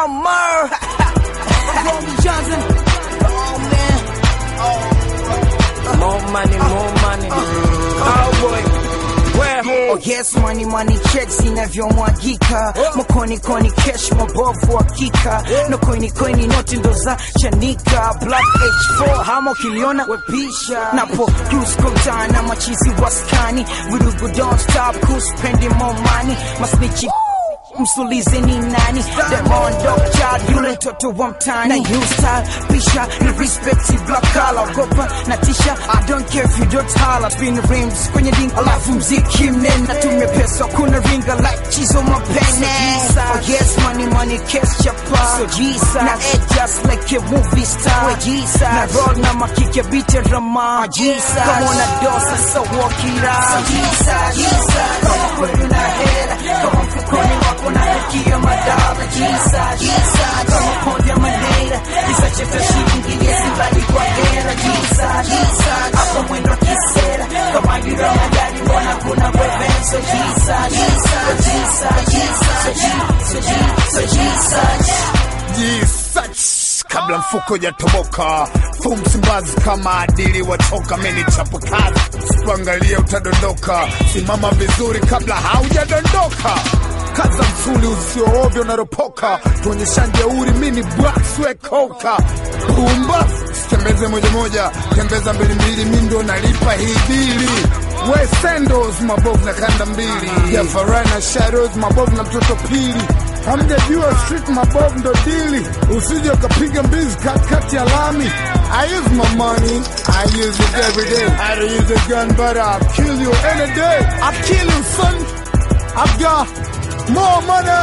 Mama. Romy Johnson. Oh man. More money, more money. Oh boy. Where? Oh yes, money money checks inavyomwagika mkoni koni cash mabovu hakika no koini koini noti ndo za chanika black h4 hamo kiliona wepisha napo cruise kotana machizi waskani vurugu don't stop kuspendi more money masnichi msulize ni nani Demon dog child yule mtoto wa mtani na you style pisha ni respect black collar ogopa na tisha I don't care if you don't holler spin rims kwenye ding alafu mziki mnena tumia pesa kuna ringa like chizo mapene oh yes money money cash chapa so Jesus na act just like a movie star we Jesus na roll na makike beat rama Jesus kama una dosa so walk it out so Jesus Jesus kama kweli una hela kama mfukoni wako na hekio madala Jesus Jesus kama pondi manera isacheta shilingi yesi bali kwa hera Jesus Jesus hapo mwendo kisera kama gira magari mbona kuna wevenso Jesus Jesus Jesus Jesus Jesus Jesus Jisach kabla mfuko jatoboka fu msimbazi kama adili wachoka meni chapo kazi usipoangalia utadondoka simama vizuri kabla haujadondoka kaza msuli usioovyo unaropoka tuonyesha jeuri mini bwaswekoka pumba sitembeze moja moja tembeza mbili mbili mi ndo nalipa hii bili we sendos mabovu na kanda mbili ya farai na shadows mabovu na mtoto pili hamjajua street mabovu ndo dili usije ukapiga mbizi katikati ya lami I use my money, I use it every day. I don't use a gun, but I'll kill you any day. I'll kill you, son. I've got more money.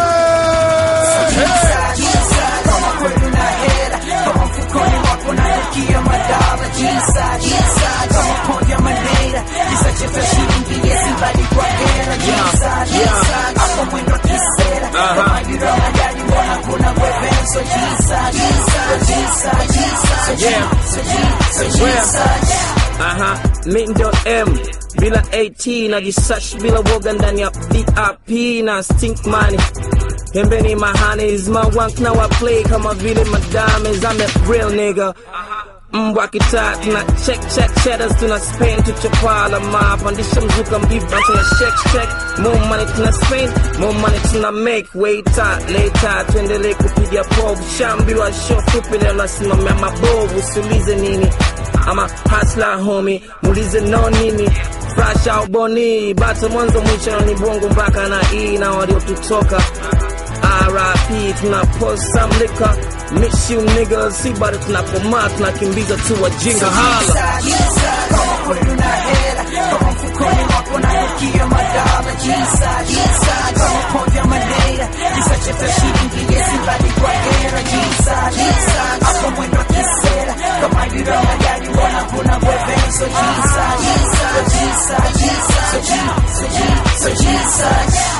Hey. kama kweli una hela kama mfukoni wako na hekio madala jisa jisa kama pondi ya manera isacheta shilingi yesi bali kwa hera jisa jisa hapo mwendo kisera kama gira magari mbona kuna wevenso jisa jisa jisa jisa jisa jisa Aha, mi ndo M bila AT na jisash bila woga ndani ya VIP na stink money pembeni mahanis mawank na wa play kama vile madames I'm a real nigga mbwa kitaa tuna check check cheddars tuna spend tuchopala mapandisha mzuka mbiba tuna check check more money tuna spend more money tuna make waiter later tuendelee kupiga povu shambiwa show fupi leo nasimamia mabovu usiulize nini ama hasla homi muulize no nini fresh au boni bata mwanzo mwisho ni bongo mpaka na hii na waliotutoka RIP tuna post some liquor miss you niggas si bado tunakomaa tunakimbiza tu wajinga hala kama kweli una hela kama mfukoni wako na hekio madala jisa jisa kama pondi ya manera isacheta shilingi yesi bali kwa hera jisa jisa hapo mwendo kisera kama gira magari mbona kuna wevenso jisa jisa jisa jisa jisa jisa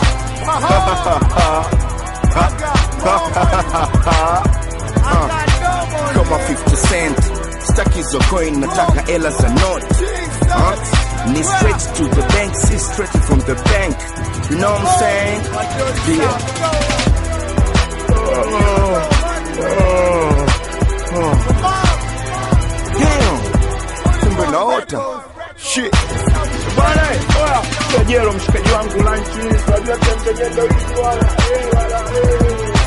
kama 50 cent staki hizo coin nataka hela za not huh? ni straight to the bank si straight from the bank you know what I'm saying yeah oh, oh, oh. damn kumbe naota shit Bwana, oya, Kajero mshikaji wangu lunch, unajua tembelea ndo hizi wala, eh, wala, eh.